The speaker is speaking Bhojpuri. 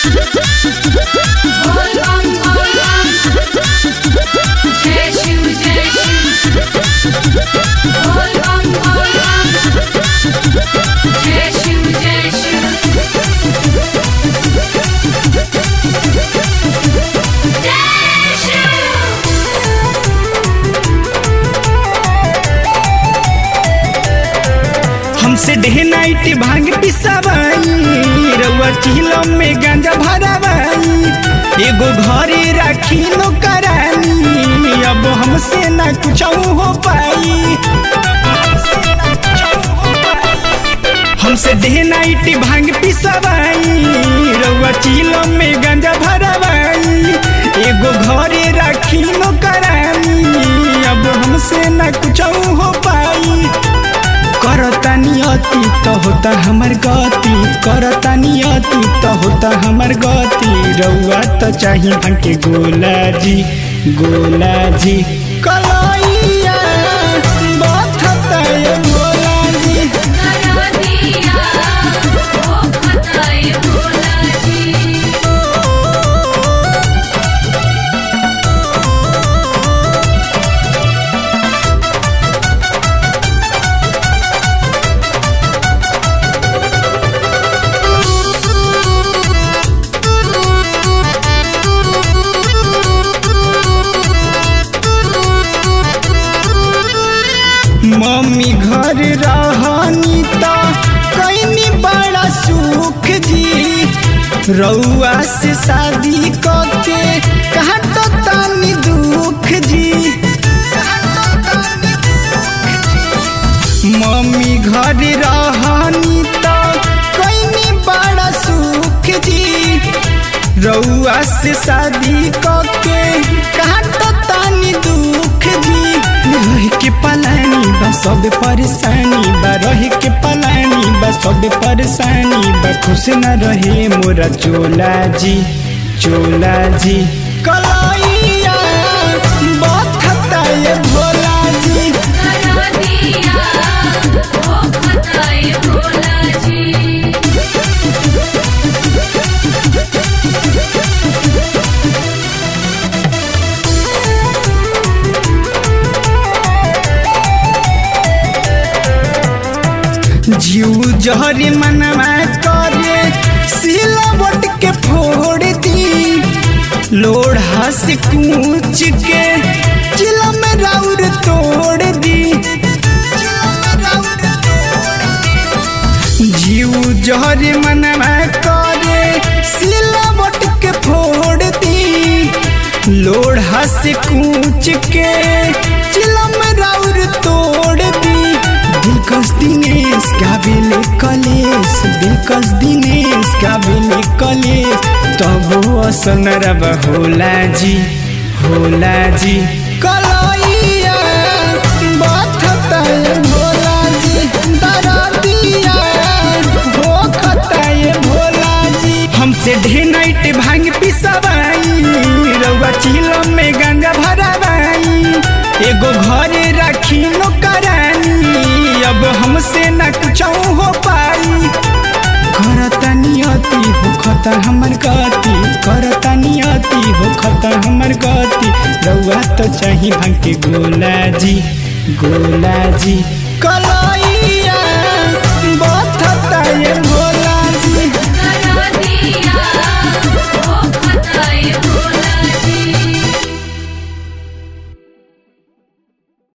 बोल बम बोल बम जय शिव जय शिव बोल बम बोल बम जय शिव जय शिव जय शिव हमसे डे नाइट भांग पिसावाई रउआ चिलम में गांजा भरावाई एगो घरे राखी नो करानी अब हमसे ना कुछ हो पाई हमसे डे नाइट भांग पिसावाई रउआ चिलम में गांजा भरावाई एगो घरे राखी नो करानी अब हमसे ना कुछ हो पाई करता नियति त होता हमर गति करता नियति त होता हमर गति रउआ त चाही भंके गोला जी गोला जी कलैया बथता ये गोला जी करा दिया ओ खताए भोला जी मम्मी घर रहनी त कैनी बड़ा सुख जी रउआ से शादी करके कहा तो तानी दुख जी मम्मी घर रहनी त कैनी बड़ा सुख जी रउआ से शादी करके कहा तो तानी दुख जी रह के पलानी बा सब परेशानी बा रह के पलानी बा सब परेशानी बा खुश न रहे मोरा चोला जी चोला जी कलैया बथता ये भोला जी करा दिया ओ खताए भोला जी जीव जहरी मनवा करे सिलावट के फोड़ दी लोढ़ा से कूच के चिलम राउर तोड़ दी जीव जहरी मनवा करे सिलावट के फोड़ दी लोढ़ा से कूच के चिलम राउर तोड़ दी दिलकश दिनेश गावेले कलेश दिलकश दिनेश गावेले कलेश तब असन रब होला जी होला जी कलैया बथता ये भोला जी दरदिया होखता ये भोला जी हमसे ढे नाइट भांग पिसवाई रउआ चिलम में गंगा भरावाई एगो घरे राखी नो करानी अब हमसे न कुछ हो पाई करता नियति हो खता हमर गति करता नियति हो खता हमर गति रउआ तो चाही भांग के गोला जी गोला जी कला